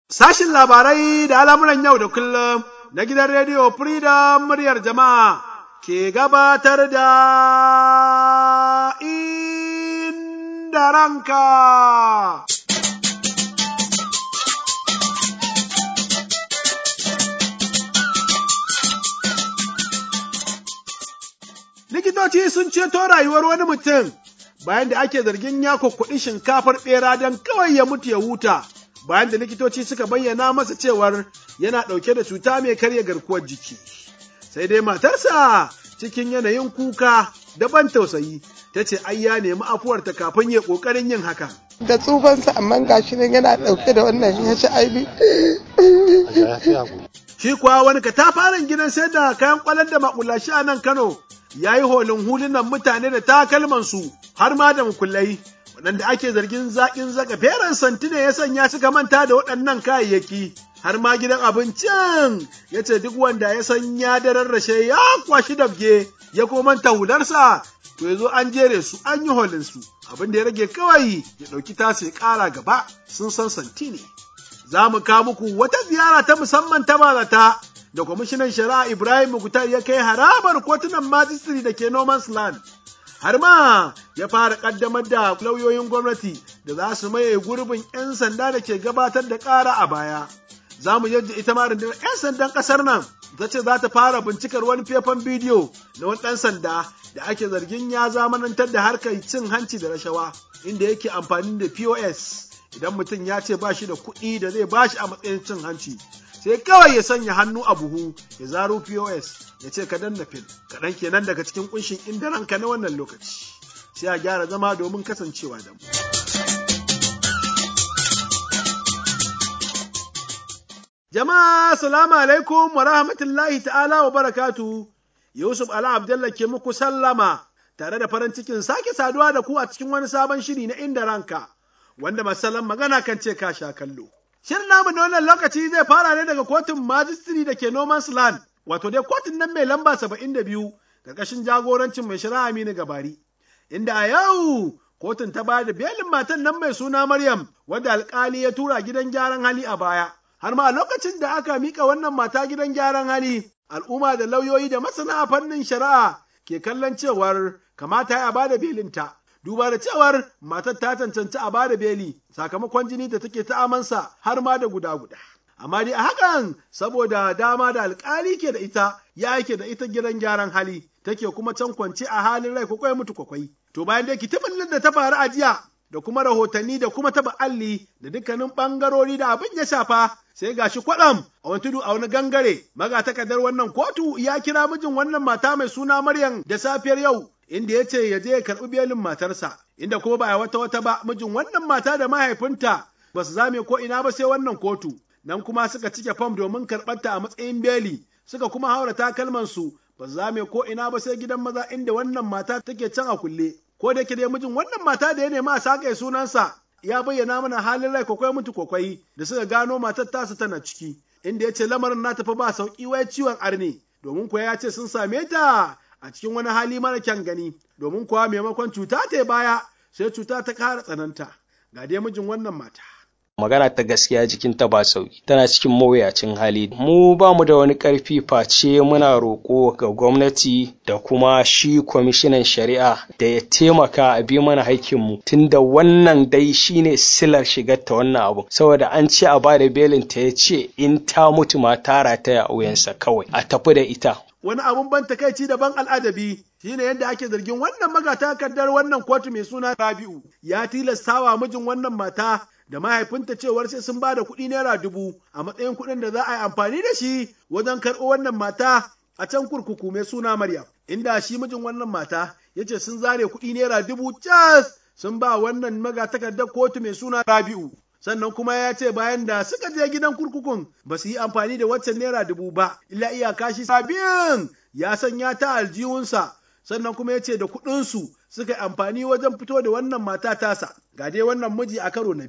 Sashin labarai da al'amuran yau da kullum na gidan rediyo Freedom muryar jama'a ke gabatar da inda ranka. Likitoci sun ceto rayuwar wani mutum bayan da ake zargin ya kuɗi shinkafar ɓera don kawai ya mutu ya huta. bayan da likitoci suka bayyana masa cewar yana ɗauke da cuta mai karya garkuwar jiki. Sai dai matarsa cikin yanayin kuka da ban tausayi ta ce ai ya nemi afuwarta kafin ya ƙoƙarin yin hakan. Da tsufansa amma gashi nan yana ɗauke da wannan ya ci aibi. Shi kuwa wani katafaren gidan sai da kayan kwalar da makulashi a nan Kano ya yi holin hulunan mutane da takalmansu har ma da mukullai waɗanda ake zargin zaƙin zaka feren santine ya sanya suka manta da waɗannan kayayyaki har ma gidan abincin ya ce duk wanda ya san ya dararrashe ya kwashi dabge ya kuma manta hularsa to ya zo an jere su an yi holin su abin da ya rage kawai ya ɗauki tasa ya ƙara gaba sun san santi ne za mu kawo muku wata ziyara ta musamman ta bazata da kwamishinan shari'a ibrahim mukutar ya kai harabar kotunan majistri da ke noman's land har ma ya fara kaddamar da lauyoyin gwamnati da za su maye gurbin 'yan sanda da ke gabatar da ƙara a baya. Za mu yadda ita ma rundunar 'yan sandan ƙasar nan ta ce za ta fara bincikar wani faifan bidiyo na wani ɗan sanda da ake zargin ya zamanantar da harkar cin hanci da rashawa inda yake amfani da POS idan mutum ya ce ba shi da kuɗi da zai ba shi a matsayin cin hanci. sai kawai ya sanya hannu a buhu ya zaro POS ya ce ka danna fil kaɗan kenan daga cikin kunshin inda ranka na wannan lokaci sai a gyara zama domin kasancewa da mu. Jama'a salamu alaikum wa rahmatullahi ta'ala wa barakatu Yusuf Ala Abdullah ke muku sallama tare da farin cikin sake saduwa da ku a cikin wani sabon shiri na inda ranka wanda masalan magana kan ce ka sha kallo. Shirin namu na wannan lokaci zai fara ne daga kotun majistri da ke Noman's Land, wato dai kotun nan mai lamba saba'in da biyu, ƙarƙashin jagorancin mai shari'a Aminu Gabari. Inda a yau kotun ta bada belin matan nan mai suna Maryam, wadda alƙali ya tura gidan gyaran hali a baya. Har ma a lokacin da aka mika wannan mata gidan gyaran hali, al'umma da lauyoyi da masana a fannin shari'a ke kallon cewar kamata ya bada belinta. duba da cewar matar ta cancanci a bada beli sakamakon jini da take ta amansa har ma da guda guda. Amma dai a hakan saboda dama da alkali ke da ita ya yake da ita gidan gyaran hali take kuma can kwance a halin rai kwakwai mutu kwakwai. To bayan dai kitibin da ta faru a jiya da kuma rahotanni da kuma taba alli da dukkanin bangarori da abin ya shafa sai gashi kwaɗam a wani tudu a wani gangare magatakardar wannan kotu ya kira mijin wannan mata mai suna Maryam da safiyar yau inda ya ce ya je ya karɓi belin matarsa, inda kuma ba wata wata ba mijin wannan mata da mahaifinta ba su zame ko ina ba sai wannan kotu, nan kuma suka cike fam domin karɓarta a matsayin beli, suka kuma haura takalmansu ba su zame ko ina ba sai gidan maza inda wannan mata take can a kulle. Ko da yake dai mijin wannan mata da ya nema a sake sunansa ya bayyana mana halin rai kwakwai mutu kwakwai da suka gano matar tasu tana ciki, inda ya ce lamarin na tafi ba sauƙi wai ciwon arne, domin kuwa ya ce sun same ta a cikin wani hali mara kyan gani domin kuwa maimakon cuta ta baya sai cuta ta ƙara tsananta ga dai mijin wannan mata. magana ta gaskiya jikinta ba sauki tana cikin mawuyacin hali mu ba mu da wani ƙarfi face muna roƙo ga gwamnati da kuma shi kwamishinan shari'a da ya taimaka a bi mana haƙƙinmu tunda wannan dai shine silar shigar ta wannan abu saboda an ce a bada belin ta ya ce in ta mutu ma tara ta a wuyansa kawai a tafi da ita wani abun ban takaici da ban al'ajabi shine yadda ake zargin wannan magatakardar wannan kotu mai suna Rabi'u ya tilastawa mijin wannan mata da mahaifinta cewar sai sun bada kuɗi naira dubu a matsayin kuɗin da za a yi amfani da shi wajen karɓo wannan mata a can kurkuku mai suna Maryam inda shi mijin wannan mata ya ce sun zare kuɗi naira dubu cas sun ba wannan magatakardar kotu mai suna Rabi'u sannan kuma ya ce bayan da suka je gidan kurkukun ba su yi amfani da waccan naira dubu ba illa iyaka shi sabin ya sanya ta aljihunsa sannan kuma ya ce da kuɗinsu suka yi amfani wajen fito da wannan mata tasa ga dai wannan miji a karo na biyu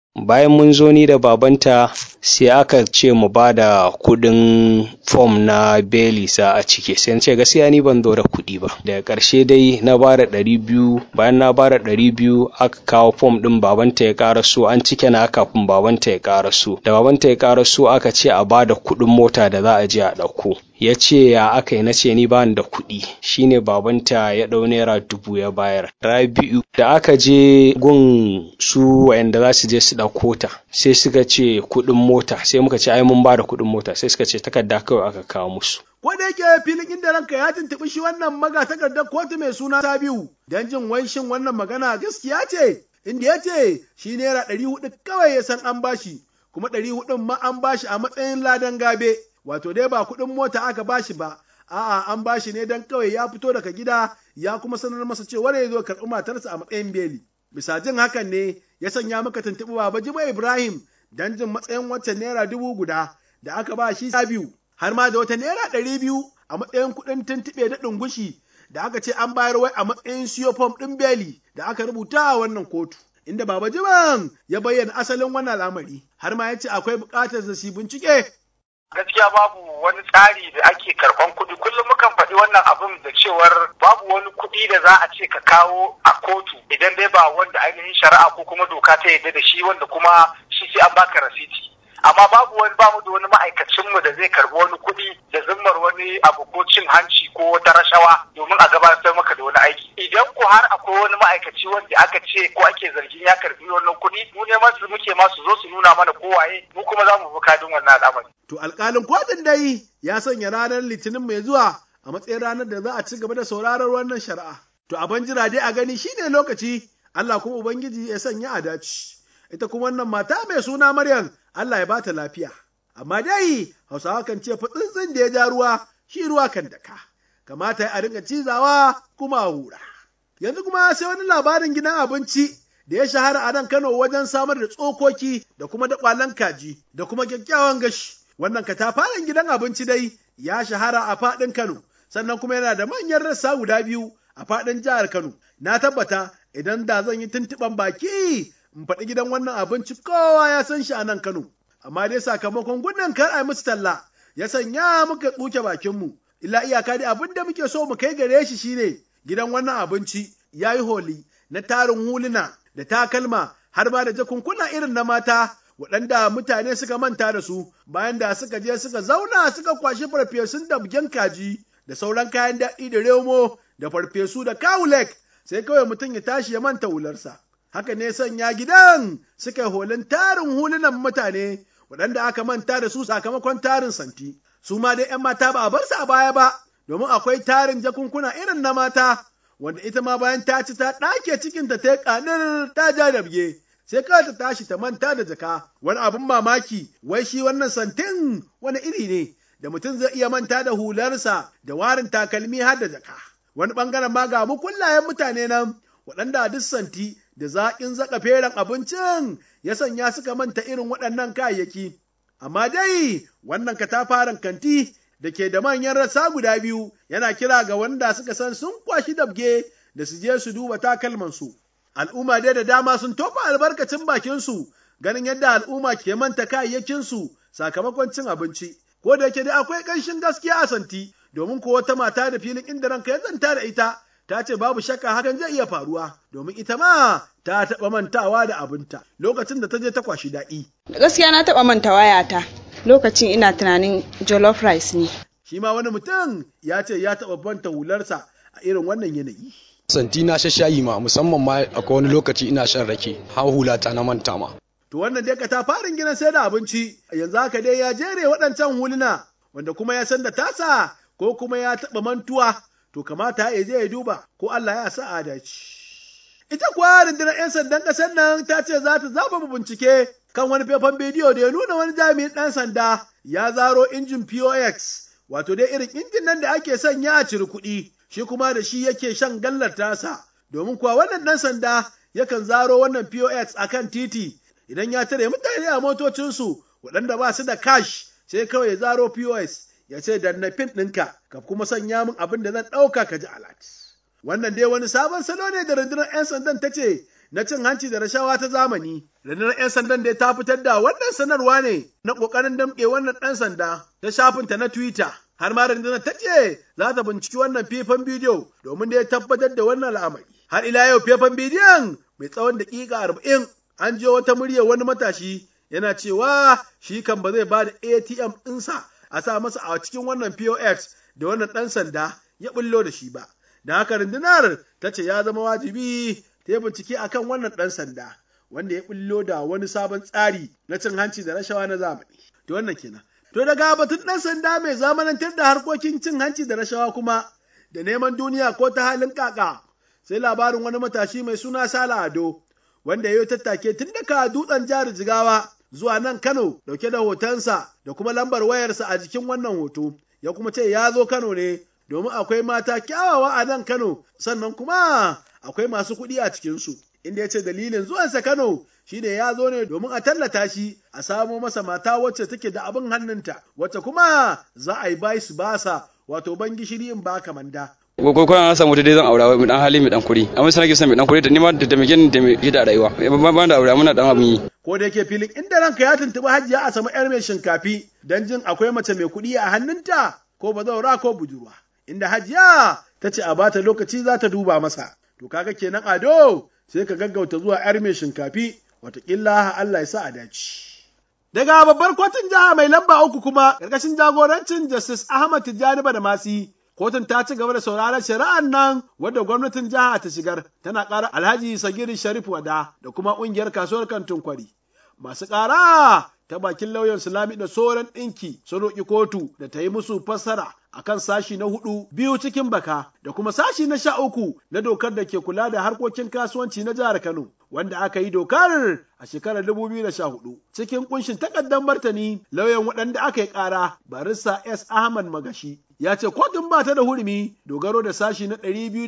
bayan mun zo ni da babanta sai aka ce mu ba da kuɗin fom na beli sa a ciki sai ce gaskiya ni ban zo da kuɗi ba daga ƙarshe dai na ba da ɗari biyu bayan na ba da ɗari biyu aka kawo fom ɗin babanta ya ƙara so an cike na kafin babanta ya ƙara so da babanta ya ƙara so aka ce a ba da kuɗin mota da za a je a ɗauko ya ce ya aka yi na ce ni bani da kuɗi shine babanta ya ɗau naira dubu ya bayar rabi'u da aka je gun su wayanda za su je su ɗauko ta sai suka ce kuɗin mota sai muka ce ai mun ba da kuɗin mota sai suka ce takarda kawai aka kawo musu ko da yake filin inda ranka ya tuntuɓi shi wannan maga takardar kotu mai suna Sabiu don jin wai shin wannan magana gaskiya ce inda ya ce shi naira ɗari hudu kawai ya san an bashi kuma ɗari hudun ma an bashi a matsayin ladan gabe wato dai ba kuɗin mota aka bashi ba a'a an bashi ne don kawai ya fito daga gida ya kuma sanar masa cewa ya zo karɓi matarsa a matsayin beli bisa jin hakan ne ya sanya maka tuntuɓi baba jiba ibrahim don jin matsayin waccan naira dubu guda da aka ba shi biyu har ma da wata naira ɗari biyu a matsayin kuɗin tuntuɓe da ɗungushi da aka ce an bayar wai a matsayin siyo fom ɗin beli da aka rubuta a wannan kotu inda baba jiban ya bayyana asalin wannan al'amari har ma ya ce akwai buƙatar da shi bincike gaskiya babu wani tsari da ake karban kuɗi kullum mukan faɗi wannan abin da cewar babu wani kuɗi da za a ce ka kawo a kotu idan dai ba wanda ainihin shari'a ko kuma doka ta yarda da shi wanda kuma shi sai an baka rasiti amma babu wani bamu da wani ma'aikacin mu da zai karbi wani kuɗi da zimmar wani abu ko cin hanci ko wata rashawa domin a gabatar maka da wani aiki idan ko har akwai wani ma'aikaci wanda aka ce ko ake zargin ya karbi wannan kuɗi mu ne masu muke masu zo su nuna mana kowaye mu kuma za mu bi kadin wannan al'amari To alƙalin kotun dai ya sanya ranar litinin mai zuwa a matsayin ranar da za a ci gaba da sauraron wannan shari'a. To abin jira dai a gani shine lokaci Allah kuma Ubangiji ya sanya a dace. Ita kuma wannan mata mai suna Maryam Allah ya bata lafiya. Amma dai Hausawa kan ce tsuntsun da ya ja ruwa shi ruwa kan daka. Kamata a rinka cizawa kuma a hura. Yanzu kuma sai wani labarin gidan abinci da ya shahara a nan Kano wajen samar da tsokoki da kuma daƙwalan kaji da kuma kyakkyawan gashi. Wannan katafaren gidan abinci dai ya shahara a faɗin Kano, sannan kuma yana da manyan rassa guda biyu a faɗin jihar Kano. Na tabbata idan da zan yi tuntuɓan baki in faɗi gidan wannan abinci kowa ya san shi a nan Kano. Amma dai sakamakon gudun kar a musu talla ya sanya muka tsuke bakinmu. Illa iyaka dai abin da muke so mu kai gare shi shine gidan wannan abinci ya yi holi na tarin huluna da takalma har ma da jakunkuna irin na mata waɗanda mutane suka manta da su bayan da suka je suka zauna suka kwashi farfesun da bugen kaji da sauran kayan daɗi da remo da farfesu da kawulek sai kawai mutum ya tashi ya manta hularsa. Haka ne sanya gidan suka yi holin tarin hulunan mutane waɗanda aka manta da su sakamakon tarin santi. Su ma dai ‘yan mata ba a bar su a baya ba, domin akwai tarin jakunkuna irin na mata, wanda ita ma bayan ta ci ta ɗake cikinta ta yi ƙanar ta ja da bige. sai kawai ta tashi ta manta da jaka wani abin mamaki wai shi wannan santin wani iri ne da mutum zai iya manta da hularsa da warin takalmi har da jaka wani bangaren ma ga kullayen mutane nan waɗanda duk santi da zaƙin zaka feren abincin ya sanya suka manta irin waɗannan kayayyaki amma dai wannan katafaren kanti da ke da manyan rassa guda biyu yana kira ga wanda suka san sun kwashi dabge da su je su duba takalmansu. al'umma dai da dama sun tofa albarkacin bakinsu ganin yadda al'umma ke manta kayayyakinsu sakamakon cin abinci, ko da yake dai akwai ƙanshin gaskiya a santi, domin ko wata mata da filin inda ranka ya zanta da ita, ta ce babu shakka hakan zai iya faruwa, domin ita ma ta taɓa mantawa da abinta lokacin da ta je ta kwashi daɗi. Gaskiya na taɓa manta wayata lokacin ina tunanin jollof rice ne. Shi ma wani mutum ya ce ya taɓa banta hularsa a irin wannan yanayi. santi na shayi ma musamman ma akwai wani lokaci ina shan rake har hula ta na manta ma to wannan dai ta farin gidan sai da abinci yanzu haka dai ya jere waɗancan huluna wanda kuma ya san da tasa ko kuma ya taɓa mantuwa to kamata ya je ya duba ko Allah ya sa adaci ita kuwa rundunar 'yan sandan ƙasar nan ta ce za ta zaba bincike kan wani faifan bidiyo da ya nuna wani jami'in ɗan sanda ya zaro injin POX wato dai irin injin nan da ake sanya a ciri kuɗi shi kuma da shi yake shan gallar tasa, domin kuwa wannan ɗan sanda yakan zaro wannan POX a kan titi idan ya tare mutane a motocinsu waɗanda ba su da cash sai kawai ya zaro POS ya ce danna pin ɗinka ka kuma sanya min abin da zan ɗauka ka ji alat. Wannan dai wani sabon salo ne da rundunar 'yan sandan ta ce na cin hanci da rashawa ta zamani. Rundunar 'yan sandan da ta fitar da wannan sanarwa ne na ƙoƙarin damƙe wannan ɗan sanda ta shafinta na Twitter. Har ma rundunar ta ce za ta binciki wannan faifan bidiyo domin da ya tabbatar da wannan al'amari. Har ila yau faifan bidiyon mai tsawon daƙiƙa arba'in an je wata muryar wani matashi yana cewa shi kan ba zai ba da ATM ɗinsa a sa masa a cikin wannan POX da wannan ɗan sanda ya bullo da shi ba. Da haka rundunar ta ce ya zama wajibi ta yi bincike akan wannan ɗan sanda wanda ya bullo da wani sabon tsari na cin hanci da rashawa na zamani. To wannan kenan. To daga batun ɗan sanda mai zamanantar da harkokin cin hanci da rashawa kuma da neman duniya ko ta halin kaka sai labarin wani matashi mai suna Sala Ado wanda ya yi tattake tun daga dutsen jihar Jigawa zuwa nan Kano dauke da hotonsa da kuma lambar wayarsa a jikin wannan hoto ya kuma ce ya zo Kano ne domin akwai mata kyawawa a nan Kano sannan kuma akwai masu kuɗi a cikinsu inda ya ce dalilin zuwansa Kano shine ya zo ne domin a tallata shi a samo masa mata wacce take da abin hannunta wacce kuma za a yi bai su basa wato ban gishiri in ba manda. ko ko an samu dai zan aura mai dan hali mai dan kuri amma sai nake son mai dan kuri da nima da me gani da me da rayuwa ban ban da aure muna dan abin yi ko da yake filin inda ranka ya tuntubi hajiya a sama yar mai shinkafi dan jin akwai mace mai kuɗi a hannunta ko bazaura ko budurwa inda hajiya ta ce a bata lokaci za ta duba masa to kaga kenan ado sai ka gaggauta zuwa yar mai shinkafi watakila Allah ya sa a dace. Daga babbar kotun jiha mai lamba uku kuma ƙarƙashin jagorancin Justice Ahmad Tijjani Badamasi kotun ta ci gaba da sauraron shari'ar nan wadda gwamnatin jiha ta shigar tana ƙara Alhaji Sagiri Sharif Wada da kuma ƙungiyar kasuwar kantin kwari. Masu ƙara ta bakin lauyan Sulami da sauran ɗinki sun roƙi kotu da ta yi musu fassara akan sashi na hudu biyu cikin baka da kuma sashi na sha uku na dokar da ke kula da harkokin kasuwanci na jihar Kano wanda aka yi dokar a shekarar 2014 cikin kunshin takardar martani lauyan waɗanda aka yi ƙara barista S Ahmad Magashi ya ce kotun ba ta da hurumi dogaro da sashi na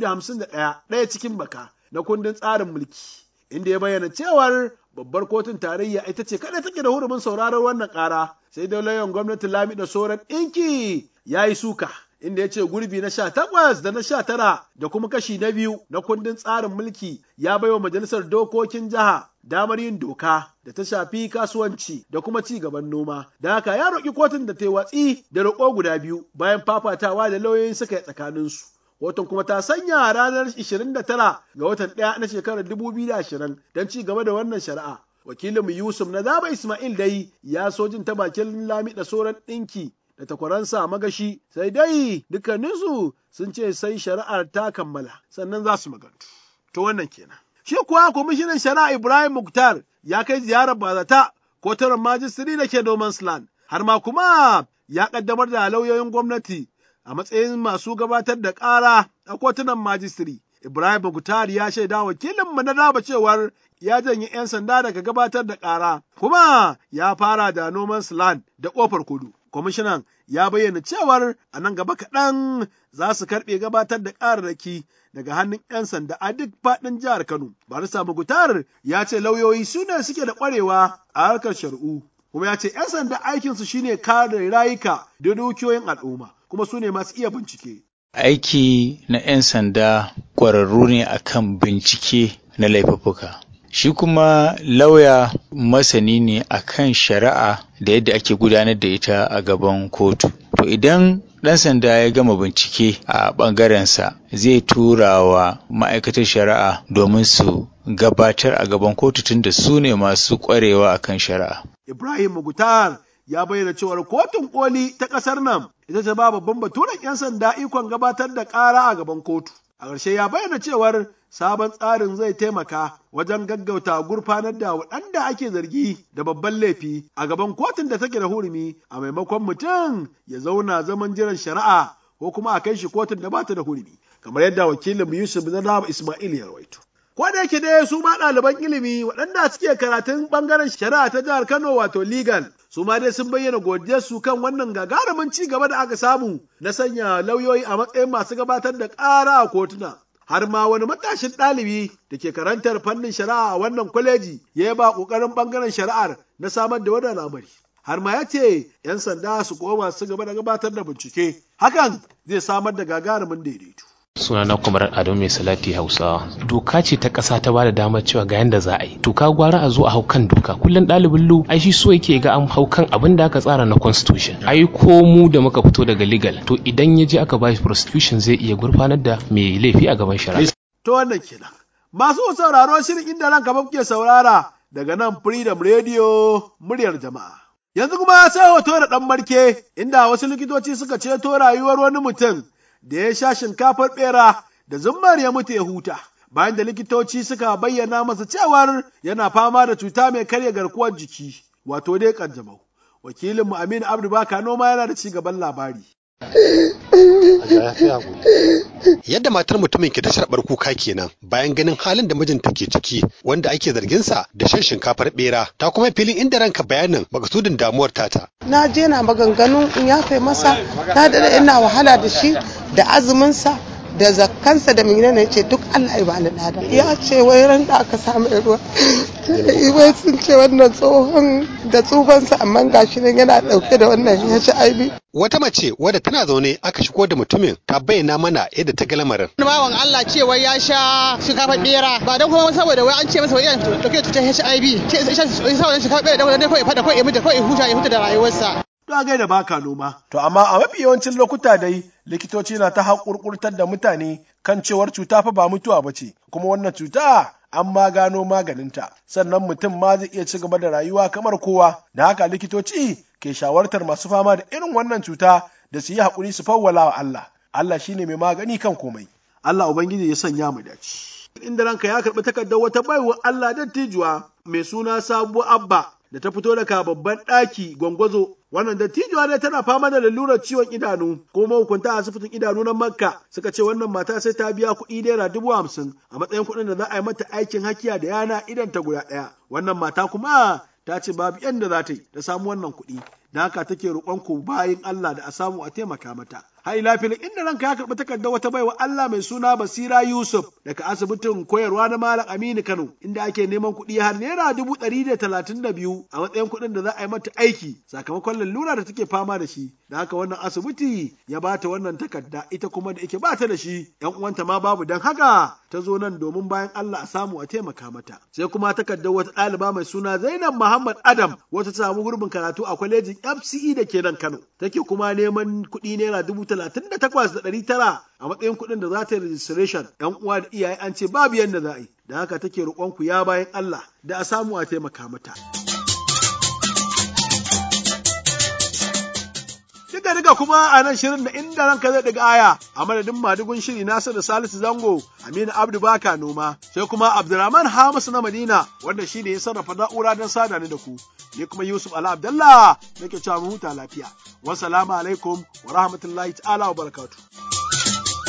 251 ɗaya cikin baka na kundin tsarin mulki inda ya bayyana cewar babbar kotun tarayya ita ce kada take da hurumin sauraron wannan ƙara sai dai lauyan gwamnati Lami da sauran ɗinki ya yi suka inda ya ce gurbi na sha takwas da na sha tara da kuma kashi na biyu na kundin tsarin mulki ya baiwa majalisar dokokin jiha damar yin doka da ta shafi kasuwanci da kuma ci gaban noma da haka ya roƙi kotun da ta yi watsi da roƙo guda biyu bayan fafatawa da lauyoyin suka yi tsakaninsu Kotun kuma ta sanya ranar 29 ga watan ɗaya na shekarar 2020 don ci gaba da wannan shari'a. Wakilin Yusuf na Zaba Ismail dai ya so jin ta bakin Lami da sauran ɗinki da takwaransa magashi sai dai dukkaninsu sun ce sai shari'ar ta kammala sannan za su magantu. To wannan kenan. Shi kuwa kwamishinan shari'a Ibrahim Muktar ya kai ziyarar bazata kotunan majistiri da ke Noman's Land har ma kuma ya kaddamar da lauyoyin gwamnati a matsayin masu gabatar da ƙara a kotunan majistiri. Ibrahim Muktar ya shaida wakilinmu na daba cewar ya janye 'yan sanda daga gabatar da ƙara, kuma ya fara da noman land da ƙofar kudu. Kwamishinan ya bayyana cewar a nan gaba kaɗan za su karɓe gabatar da ƙararraki daga hannun 'yan sanda a duk faɗin jihar Kano. Barista Mugutar ya ce lauyoyi su ne suke da ƙwarewa a harkar shari'u. Kuma ya ce 'yan sanda aikinsu shine kare rayuka da dukiyoyin al'umma. kuma su ne masu iya bincike. Aiki na 'yan sanda ƙwararru ne akan bincike na laifuffuka. Shi kuma lauya masani ne akan shari'a da yadda ake gudanar da ita a gaban kotu. To idan ɗan sanda ya gama bincike a ɓangarensa zai tura wa ma'aikatar shari'a domin su gabatar a gaban kotu tunda su ne masu ƙwarewa akan shari'a. Ibrahim Mugutar ya bayyana cewar kotun koli ta ƙasar nan ita ce ba babban baturen 'yan sanda ikon gabatar da ƙara a gaban kotu. A ƙarshe ya bayyana cewar sabon tsarin zai taimaka wajen gaggauta gurfanar da waɗanda ake zargi da babban laifi a gaban kotun da take da hurumi a maimakon mutum ya zauna zaman jiran shari'a ko kuma a kai shi kotun da bata da hurumi kamar yadda wakilin Yusuf Zadaba Ismail ya rawaito. Ko da yake dai su ma ɗaliban ilimi waɗanda suke karatun ɓangaren shari'a ta jihar Kano wato legal su ma dai sun bayyana godiyarsu kan wannan gagarumin ci gaba da aka samu na sanya lauyoyi a matsayin masu gabatar da ƙara a kotuna. Har ma wani matashin ɗalibi da ke karantar fannin shari'a a wannan kwaleji ya ba ƙoƙarin ɓangaren shari'ar na samar da wannan al'amari. Har ma ya ce ‘yan sanda su koma su gaba da gabatar da bincike, hakan zai samar da gagarumin daidaito. suna na kwamar adamu mai salati hausawa doka ce ta ƙasa ta bada damar cewa ga yanda za a yi to ka gwara a zo a hau kan doka kullum ɗalibin lu ai shi so yake ga an hau kan abin da aka tsara na constitution ai ko mu da muka fito daga legal to idan ya je aka ba shi prostitution zai iya gurfanar da mai laifi a gaban shari'a to wannan kenan masu sauraro shirin inda ranka ba kuke saurara daga nan freedom radio muryar jama'a yanzu kuma sai hoto da ɗan marke inda wasu likitoci suka ceto rayuwar wani mutum da ya sha shinkafar ɓera da zummar ya mutu ya huta. Bayan da likitoci suka bayyana masa cewar yana fama da cuta mai karya garkuwar jiki, wato dai kanjamau. Wakilinmu Aminu Abdu Baka noma yana da ci gaban labari. Yadda matar mutumin ke ta sharɓar kuka kenan bayan ganin halin da mijinta ke ciki wanda ake zarginsa da shan shinkafar bera ta kuma filin inda ranka bayanin makasudin damuwar tata. Na je na maganganun in yafe masa na da ina wahala da shi da azuminsa da zakkansa da mina ne ce duk Allah ya bani lada ya ce wai ran da aka samu ruwa wai sun ce wannan tsohon da tsufansa amma gashi nan yana dauke da wannan HIV Wata mace wadda tana zaune aka shigo da mutumin ta bayyana mana yadda ta ga lamarin. Bawan Allah cewa ya sha shinkafar bera ba don kuma saboda wai an ce masa wai yana dauke da cutar HIV ce sai sha saboda shinkafar bera da kawai fada kawai ya mutu kawai ya huta ya huta da rayuwarsa. To a gaida baka noma. To amma a mafi yawancin lokuta dai likitoci na ta haƙurƙurtar da mutane kan cewar cuta fa ba mutuwa ba ce, kuma wannan cuta an ma gano maganinta, sannan mutum ma zai iya ci gaba da rayuwa kamar kowa, da haka likitoci ke shawartar masu fama da irin wannan cuta da su yi haƙuri su fawwala wa Allah. Allah shine mai magani kan komai. Allah Ubangiji ya sanya mu dace. Inda ranka ya karɓi takardar wata baiwa Allah dattijuwa mai suna Sabuwa Abba da ta fito daga babban ɗaki gwangwazo wannan dattijuwa dai tana fama da lalurar ciwon idanu ko mahukunta a asibitin idanu na makka suka ce wannan mata sai ta biya kuɗi naira dubu hamsin a matsayin kuɗin da za a yi mata aikin hakiya da yana idan ta guda ɗaya wannan mata kuma ta ce babu yadda za ta yi ta samu wannan kuɗi da haka take roƙon ku bayin Allah da a samu a taimaka mata. Hai lafilin inda ranka ya karɓi takardar wata baiwa Allah mai suna Basira Yusuf daga asibitin koyarwa na Malam Aminu Kano inda ake neman kuɗi har naira dubu ɗari da talatin da biyu a matsayin kuɗin da za a yi mata aiki sakamakon lalura da take fama da shi. Da haka wannan asibiti ya ba ta wannan takarda ita kuma da ike ba ta da shi ‘yan uwanta ma babu don haka ta zo nan domin bayan Allah a samu a taimaka mata. Sai kuma takardar wata ɗaliba mai suna Zainab Muhammad Adam wata ta samu gurbin karatu a kwalejin FCE da ke nan Kano. Take kuma neman kuɗi naira dubu talatin da takwas da ɗari tara a matsayin kuɗin da za ta yi registration. ‘Yan uwa da iyaye an ce babu yadda za a yi. Da haka take roƙon ku ya bayan Allah da a samu a taimaka mata. Duka duka kuma a nan shirin da inda ranka zai daga aya a madadin madugun shiri Nasiru Salisu Zango Aminu Abdu Baka Noma sai kuma Abdulrahman Hamisu na Madina wanda shi ne ya sarrafa na'ura don sada ni da ku. Ni kuma Yusuf Ala Abdallah nake cewa mu huta lafiya. Wassalamu alaikum wa rahmatullahi ta'ala wa barakatuh.